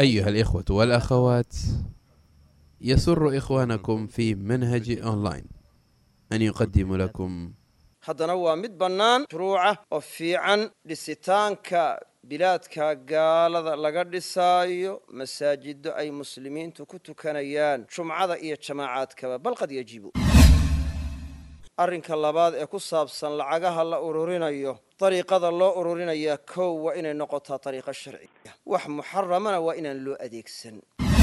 أيها الإخوة والأخوات يسر إخوانكم في منهج أونلاين أن يقدم لكم haddana waa mid bannaan shuruuca oo fiican dhisitaanka bilaadka gaalada laga dhisaayo masaajido ay muslimiintu ku tukanayaan jumcada iyo jamaacaadkaba bal qad yajibu arrinka labaad ee ku saabsan lacagaha la ururinayo dariiqada loo ururinayaa kow waa inay noqotaa dariiqo sharciya wax muxaramana waa inaan loo adeegsan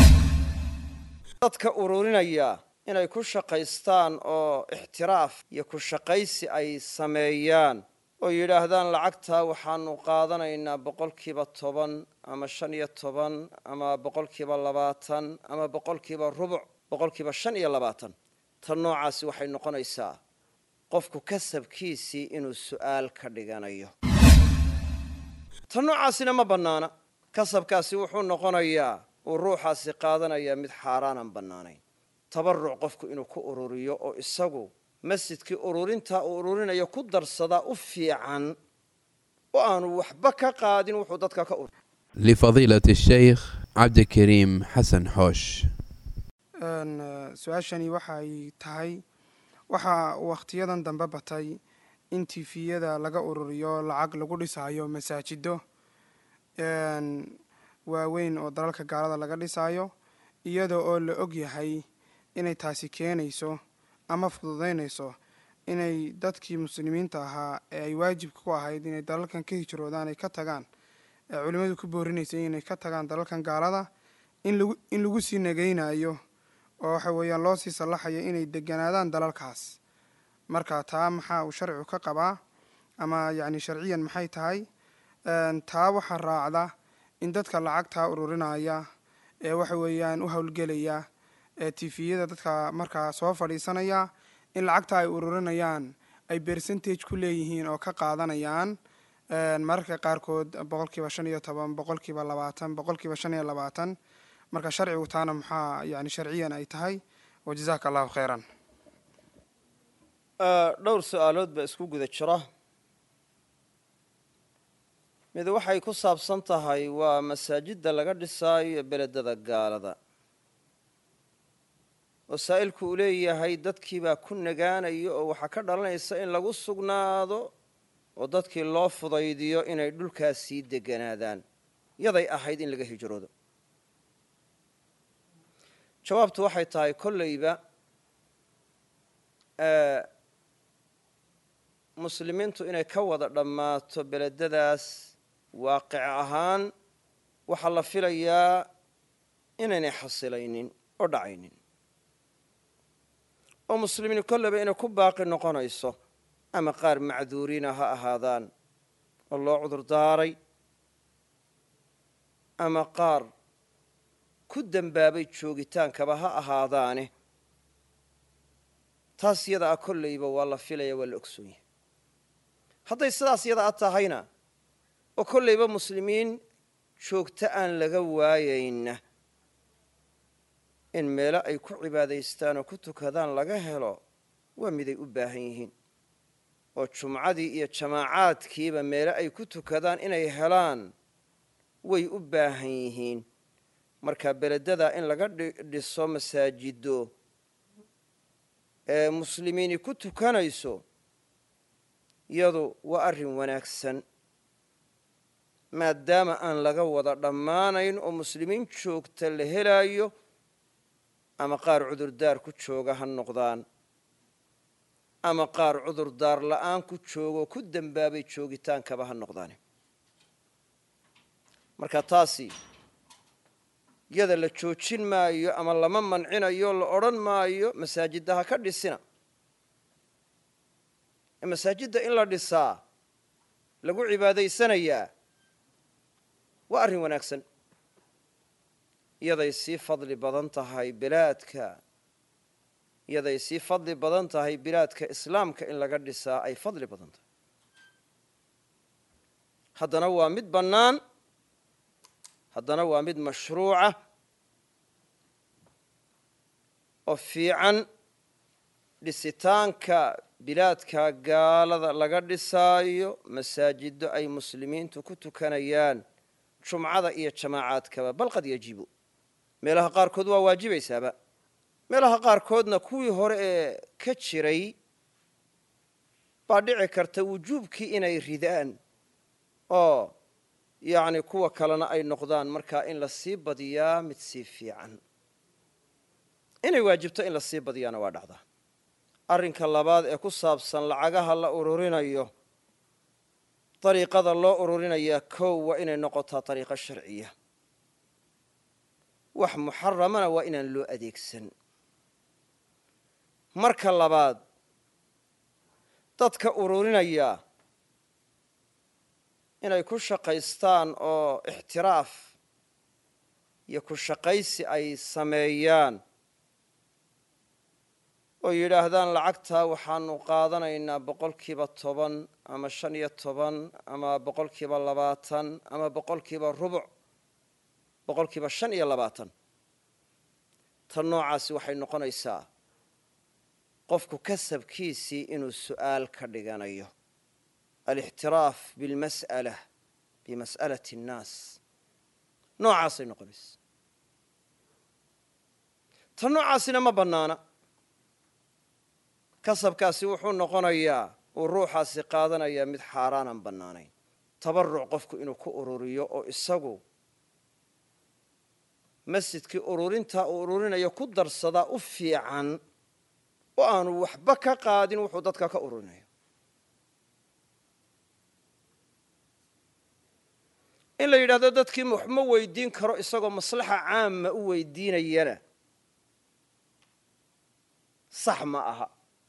dadka ururinaya inay ku shaqaystaan oo ixtiraaf iyo ku shaqaysi ay sameeyaan oo yidhaahdaan lacagtaa waxaanu qaadanaynaa boqolkiiba toban ama shan iyo toban ama boqolkiiba labaatan ama boqolkiiba rubuc boqolkiiba shan iyo labaatan tan noocaasi waxay noqonaysaa qofku kasabkiisii inuu su'aal ka dhiganayo tan noocaasina ma bannaana kasabkaasi wuxuu noqonayaa uu ruuxaasi qaadanayaa mid xaaraanaan bannaanayn tabaruc qofku inuu ku ururiyo oo isagu masjidkii ururintaa uu ururinayo ku darsadaa u fiican oo aanu waxba ka qaadin wuxuu dadka ka urur لفضيلة الشيخ عبد الكريم حسن حوش su-aashani waxay tahay waxaa wakhtiyadan dambe batay in tifiyada laga ururiyo lacag lagu dhisaayo masaajido waaweyn oo dalalka gaalada laga dhisaayo iyada oo la og yahay inay taasi keenayso ama fududaynayso inay dadkii muslimiinta ahaa ee ay waajibka ku ahayd inay dalalkan ka hijroodaan ay ka tagaan ee culimmadu ku boorinaysay inay ka tagaan dalalkan gaalada in lagu in lagu sii nagaynayo oo waxa weeyaan loo sii sallaxayo inay deganaadaan dalalkaas marka taa maxaa uu sharcigu ka qabaa ama yacni sharciyan maxay tahay taa waxaa raacda in dadka lacagtaa ururinaya ee waxa weeyaan u howlgelaya ee tifiyada dadka markaa soo fadhiisanaya in lacagta ay ururinayaan ay percentage ku leeyihiin oo ka qaadanayaan mararka qaarkood boqolkiiba shan iyo toban boqolkiiba labaatan boqolkiiba shan iyo labaatan marka sharcigu taana maxaa yani sharciyan ay tahay wa jazaaka allahu khayran dhowr su-aalood baa isku guda jira mid waxay ku saabsan tahay waa masaajidda laga dhisaayo beledada gaalada wasaa'ilku uu leeyahay dadkiibaa ku nagaanayo oo waxaa ka dhalanaysa in lagu sugnaado oo dadkii loo fudaydiyo inay dhulkaas sii deganaadaan yaday ahayd in laga hijroodo jawaabtu waxay tahay kolleyba muslimiintu inay ka wada dhammaato beledadaas waaqic ahaan waxaa la filayaa inaynay xasilaynin oo dhacaynin oo muslimiin kolleyba inay ku baaqi noqonayso ama qaar macduuriina ha ahaadaan oo loo cudur daaray ama qaar ku dembaabay joogitaankaba ha ahaadaane taas yada a kolleyba waa la filaya waa la ogsoon yahay hadday sidaas yada a tahayna oo kolleyba muslimiin joogto aan laga waayayna in meelo ay ku cibaadaystaan oo ku tukadaan laga helo waa miday u baahan yihiin oo jumcadii iyo jamaacaadkiiba meelo ay ku tukadaan inay helaan way u baahan yihiin marka beledada in laga dhiso masaajido ee muslimiini ku tukanayso iyadu waa arrin wanaagsan maadaama aan laga wada dhammaanayn oo muslimiin joogta la helaayo ama qaar cudurdaar ku jooga ha noqdaan ama qaar cudurdaar la'aan ku joogoo ku dembaabay joogitaankaba ha noqdaane marka taasi yada la joojin maayo ama lama mancinayo la odhan maayo masaajidda ha ka dhisina masaajidda in la dhisaa lagu cibaadaysanayaa waa arrin wanaagsan iyaday sii fadli badan tahay bilaadka iyaday sii fadli badan tahay bilaadka islaamka in laga dhisaa ay fadli badan tahay haddana waa mid bannaan haddana waa mid mashruuca oo fiican dhisitaanka bilaadka gaalada laga dhisaayo masaajido ay muslimiintu ku tukanayaan jumcada iyo jamaacaadkaba bal qad yajibu meelaha qaarkood waa waajibaysaaba meelaha qaarkoodna kuwii hore ee ka jiray baa dhici karta wujuubkii inay ridaan oo yacni kuwa kalena ay noqdaan markaa in la sii badiyaa mid sii fiican inay waajibto in la sii badiyaana waa dhacdaa arrinka labaad ee ku saabsan lacagaha la ururinayo dariiqada loo ururinayaa kow waa inay noqotaa dariiqo sharciya wax muxaramana waa inaan loo adeegsan marka labaad dadka ururinaya inay ku shaqaystaan oo ixtiraaf iyo ku shaqaysi ay sameeyaan oo yidhaahdaan lacagtaa waxaanu qaadanaynaa boqolkiiba toban ama shan iyo toban ama boqolkiiba labaatan ama boqolkiiba rubuc boqolkiiba shan iyo labaatan tan noocaasi waxay noqonaysaa qofku kasabkiisii inuu su'aal ka dhiganayo alixtiraaf bilmas'ala bimas'alati annaas noocaasay noqonaysa tan noocaasina ma bannaana kasabkaasi wuxuu noqonayaa uu ruuxaasi qaadanayaa mid xaaraanaan bannaanayn tabaruc qofku inuu ku ururiyo oo isagu masjidkii ururintaa uu ururinayo ku darsadaa u fiican oo aanu waxba ka qaadin wuxuu dadka ka ururinayo in la yidhahdo dadkii wax ma weydiin karo isagoo maslaxa caama u weydiinayana sax ma aha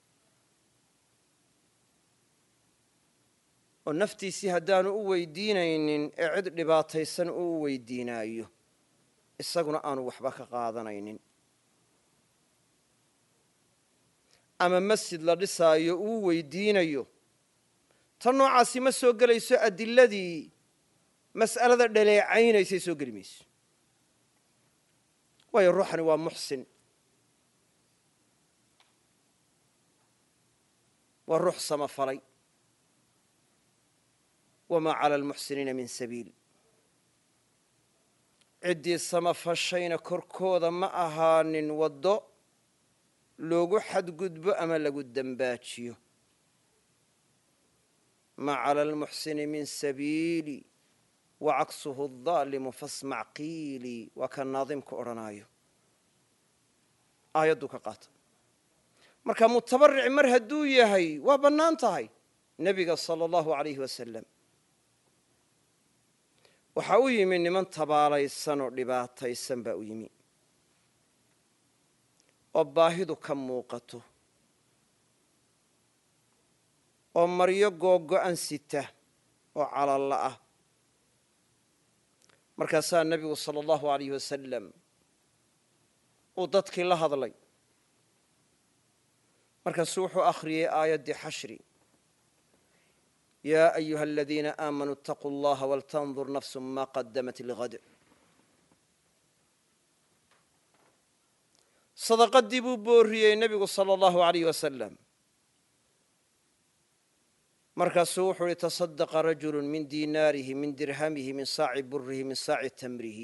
oo naftiisii haddaanu u weydiinaynin ee cid dhibaataysan uu u weydiinaayo isaguna aanu waxba ka qaadanaynin ama masjid la dhisaayo uu weydiinayo tan noocaasi ma soo gelayso adiladii mas'alada dhaleecaynaysay soo geli mayso waayo ruuxani waa muxsin waa ruux samafalay wamaa cala almuxsiniina min sabiil ciddii samafashayna korkooda ma ahaanin waddo loogu xadgudbo ama lagu dembaajiyo maa cala almuxsini min sabiili wacaksuhu adaalimu fasmac qiilii waa ka naadimka odhanaayo aayadduu ka qaata marka mutabaric mar hadduu yahay waa bannaan tahay nebiga sala allahu alayhi wasalam waxaa u yimi niman tabaalaysan oo dhibaataysan baa u yimi oo baahidu ka muuqato oo maryo googo'an sita oo calalla ah markaasaa nebigu sala allahu alayh wasalam uu dadkii la hadlay markaasuu wuxuu akhriyey aayaddii xashri yaa ayuha aladiina aamanuu itaquu allaha waltandur nafsu ma qadamat ligad sadaqadii buu booriyey nebigu sala allahu alayh wasalam markaasuu wuxuu uhi tasadaqa rajulu min diinaarihi min dirhamihi min saaci burihi min saaci tamrihi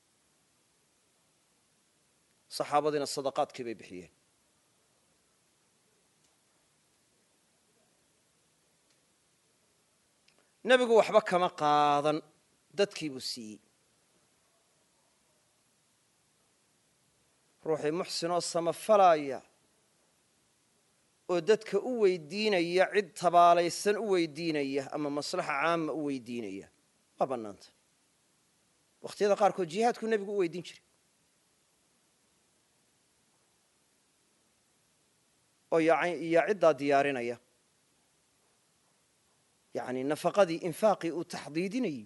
saxaabadiina sadaqaadkii bay bixiyeen nebigu waxba kama qaadan dadkii buu siiyey ruuxii muxsinoo samafalaya oo dadka u weydiinaya cid tabaalaysan u weydiinaya ama maslaxa caama u weydiinaya waa bannaanta wakhtiyada qaarkood jihaadkuu nebigu u weydiin jiray oo yaa ciddaa diyaarinaya yani nafaqadii infaaqii uu taxdiidinayey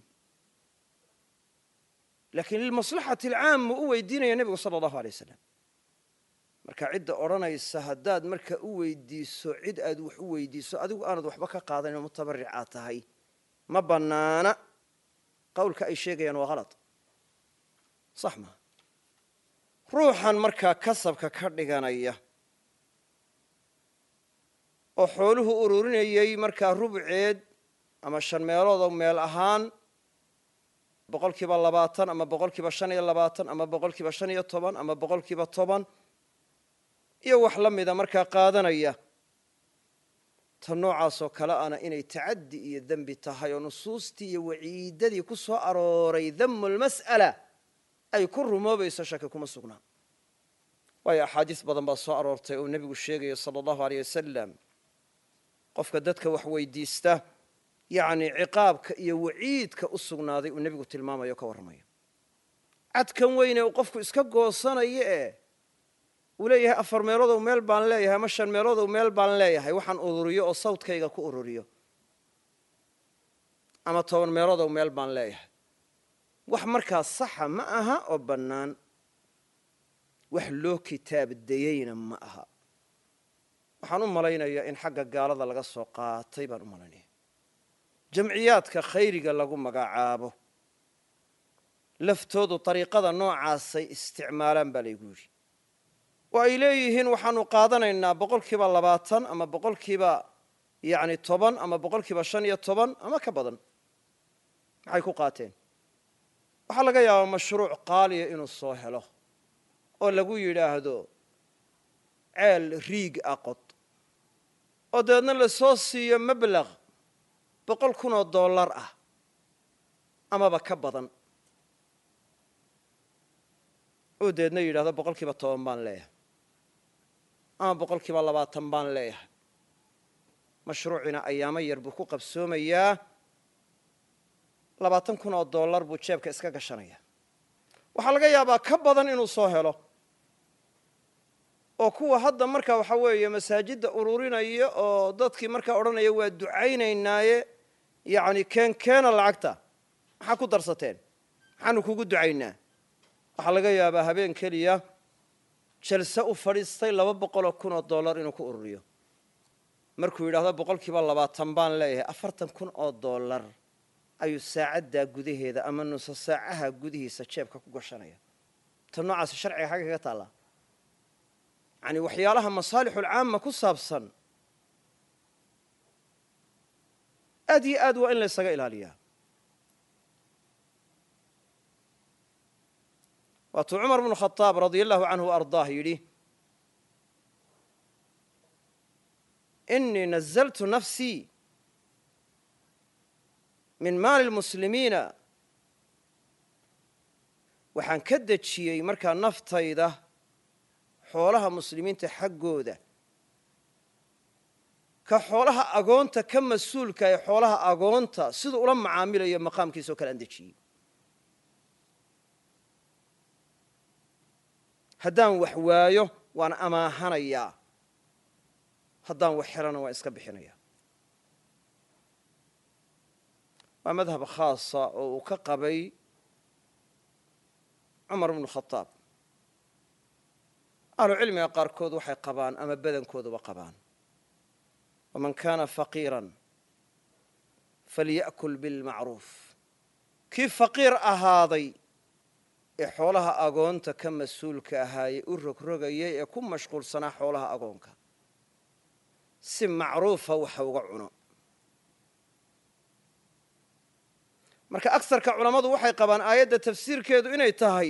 laakiin lilmaslaxati alcaama u weydiinaya nebigu sala allahu alay wasalam marka cidda odhanaysa haddaad marka u weydiiso cid aad wax u weydiiso adigu aanad waxba ka qaadanin oo mutabaricaad tahay ma bannaana qowlka ay sheegayaan waa halad sax maa ruuxan markaa kasabka ka dhiganaya oo xooluhu ururinayey markaa rubceed ama shan meeloodoo meel ahaan boqolkiiba labaatan ama boqolkiiba shan iyo labaatan ama boqolkiiba shan iyo toban ama boqolkiiba toban iyo wax la mida markaa qaadanaya ta noocaasoo kale ana inay tacaddi iyo dembi tahay oo nusuustii iyo waciidadii ku soo arooray damu lmas'ala ay ku rumoobayso shaki kuma sugnaa waayo axaadiis badan baa soo aroortay oo nebigu sheegaya sala allahu aleyh wasalam qofka dadka wax weydiista yacni ciqaabka iyo waciidka u sugnaaday uu nebigu tilmaamayo o ka warramayo cadkan weyne uu qofku iska goosanayo ee uu leeyahay afar meeloodow meel baan leeyahay ama shan meeloodow meel baan leeyahay waxaan ururiyo oo sawdkayga ku ururiyo ama toban meeloodow meel baan leeyahay wax markaa saxa ma aha oo bannaan wax loo kitaabdayeyna ma aha waxaan u malaynayaa in xagga gaalada laga soo qaatay baan u malaynaya jamciyaadka khayriga lagu magacaabo laftoodu dariiqada noocaasay isticmaalaan baa laygu yidhi oo ay leeyihiin waxaanu qaadanaynaa boqolkiiba labaatan ama boqolkiiba yacni toban ama boqolkiiba shan iyo toban ama ka badan maxay ku qaateen waxaa laga yaabaa mashruuc qaaliya inuu soo helo oo lagu yidhaahdo ceel riig ah qod oo dabeedna lasoo siiyo mablaq boqol kun oo dollar ah amaba ka badan oo dabeedna yidhahdo boqol kiiba toban baan leeyahay ama boqol kiiba labaatan baan leeyahay mashruucina ayaamo yar buu ku qabsoomayaa labaatan kun oo dollar buu jeebka iska gashanaya waxaa laga yaabaa ka badan inuu soo helo oo kuwa hadda marka waxa weeye masaajidda ururinaya oo dadkii markaa odhanaya waa ducaynaynaaye yacni keen keena lacagta maxaa ku darsateen maxaanu kugu ducaynaa waxaa laga yaabaa habeen keliya jalse u fadhiistay laba boqoloo kun oo dollar inuu ku ururiyo markuu yidhahdo boqol kiiba labaatan baan leeyahay afartan kun oo dollar ayuu saacaddaa gudaheeda ama nuso saacaha gudihiisa jeebka ku gashanaya ta noocaasi sharciga xagga kaga taallaa yani waxyaalaha masaalixulcaama ku saabsan aad iyo aad waa in la ysaga ilaaliyaa waatuu cumar bnu khadaab radia allahu canhu ardaah yidhi inii nazaltu nafsii min maali lmuslimiina waxaan ka dejiyey markaa naftayda xoolaha muslimiinta xaggooda ka xoolaha agoonta ka mas-uulka ee xoolaha agoonta siduu ula macaamilayo maqaamkiisa oo kale aan dejiyey haddaan wax waayo waan amaahanayaa haddaan wax helana waan iska bixinaya waa madhab khaasa oo uu ka qabay cumar bnu khadaab ahlucilmiga qaarkood waxay qabaan ama badankooduba qabaan waman kaana faqiiran falya'kul bilmacruuf kii faqiir ahaaday ee xoolaha agoonta ka mas-uulka ahaayey u rogrogayay ee ku mashquulsanaa xoolaha agoonka si macruufa waxa uga cuno marka agsarka culammadu waxay qabaan aayadda tafsiirkeedu inay tahay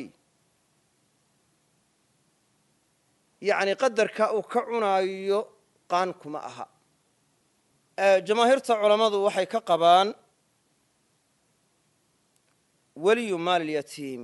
yacni qadarka uu ka cunaayo qaan kuma aha jamaahiirta culammadu waxay ka qabaan weliyu maalilyatiim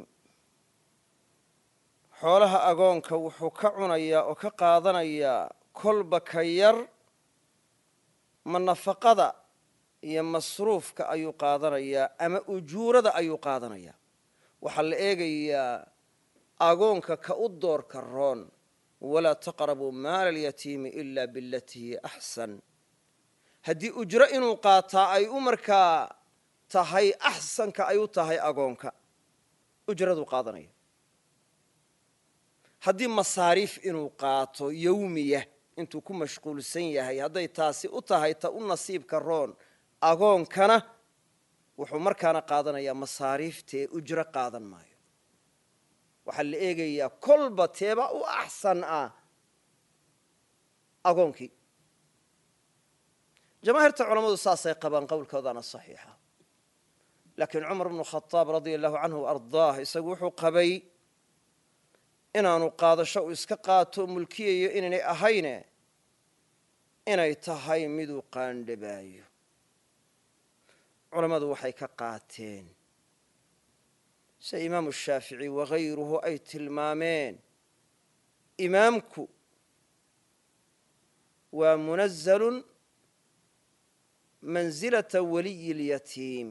xoolaha agoonka wuxuu ka cunayaa oo ka qaadanayaa kolba ka yar ma nafaqada iyo masruufka ayuu qaadanayaa ama ujuurada ayuu qaadanayaa waxaa la eegayaa agoonka ka u doorka roon walaa taqrabuu maala alyatiimi ila bilatii hiya axsan haddii ujro inuu qaataa ay u markaa tahay axsanka ay u tahay agoonka ujraduu qaadanaya haddii masaariif inuu qaato yowmiya intuu ku mashquulsan yahay hadday taasi u tahay ta u nasiibka roon agoonkana wuxuu markaana qaadanayaa masaariiftee ujro qaadan maayo waxaa la eegayaa kolba teeba u axsan ah agoonkii jamaahiirta culammadu saasay qabaan qowlkoodana saxiixa laakiin cumar bnu khadaab radia allahu canhu ardaah isagu wuxuu qabay inaanu qaadasho uu iska qaato mulkiyayo inaynay ahayne inay tahay miduu qaandhabaayo culammadu waxay ka qaateen sida imaamu shaafici wakayruhu ay tilmaameen imaamku waa munazalun mansilata waliyi اlyatiim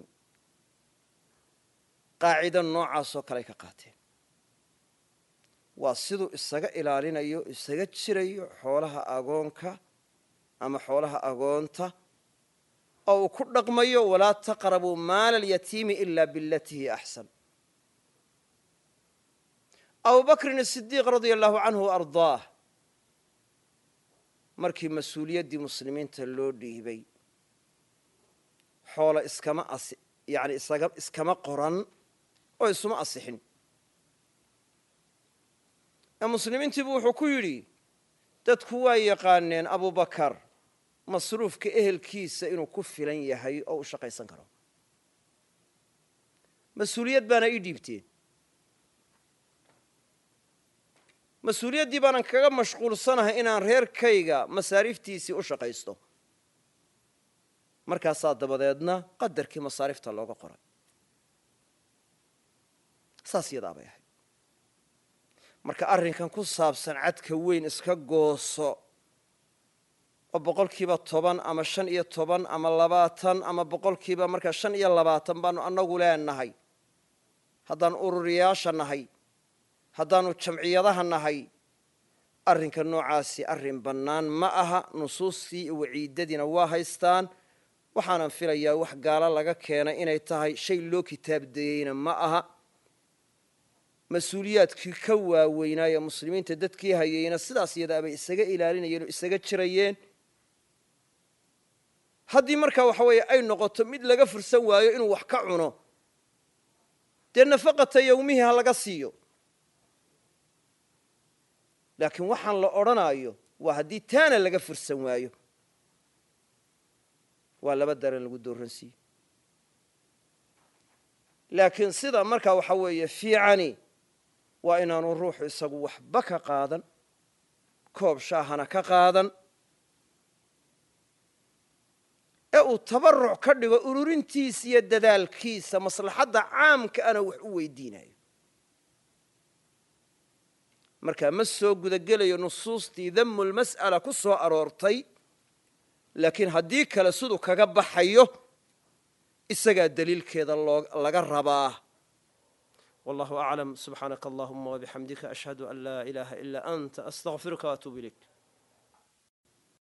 qaacida noocaasoo kale ay ka qaateen waa siduu isaga ilaalinayo isaga jirayo xoolaha agoonka ama xoolaha agoonta oo uu ku dhaqmayo walaa taqrabuu maala alyatiimi ila bilatii hi axsan abu bakrin asidiiq radia allahu canhu ardaah markii mas-uuliyaddii muslimiinta loo dhiibay xoola iskama asi yani isaga iskama qoran oo isuma asixin ee muslimiintiibu wuxuu ku yidhi dadku waa yaqaaneen abubakar masruufka ehelkiisa inuu ku filan yahay oo u shaqaysan karo mas-uuliyad baana ii dhiibteen mas-uuliyaddii baanan kaga mashquulsanahay inaan reerkayga masaariiftiisii u shaqaysto markaasaa dabadeedna qadarkii masaarifta looga qoray saas yadaa bay ahayd marka arrinkan ku saabsan cadka weyn iska gooso oo boqolkiiba toban ama shan iyo toban ama labaatan ama boqolkiiba markaa shan iyo labaatan baanu annagu leenahay haddaan ururiyaasha nahay haddaanu jamciyadaha nahay arrinka noocaasi arrin bannaan ma aha nusuustii iyo waciidadiina waa haystaan waxaanan filayaa wax gaalo laga keenay inay tahay shay loo kitaabdeeyeyna ma aha mas-uuliyaadkii ka waaweynaaye muslimiinta dadkii hayeyna sidaas iyadaabay isaga ilaalinayeen oo isaga jirayeen haddii markaa waxa weeye ay noqoto mid laga fursan waayo inuu wax ka cuno dee nafaqata yowmihii ha laga siiyo laakiin waxaan la odhanaayo waa haddii taana laga fursan waayo waa laba daran lagu dooransiiye laakiin sida markaa waxa weeye fiicani waa inaanu ruuxu isagu waxba ka qaadan koob shaahana ka qaadan ee uu tabaruc ka dhigo ururintiisa iyo dadaalkiisa maslaxadda caamka ana wax u weydiinayo markaa ma soo gudagelayo nusuustii damulmas'ala ku soo aroortay laakiin haddii kale siduu kaga baxayo isagaa daliilkeeda laga rabaa wallahu aclam subxaanaka allahuma wabixamdika ashhadu an laa ilaaha ilaa anta astaqfiruka waatuub ilayk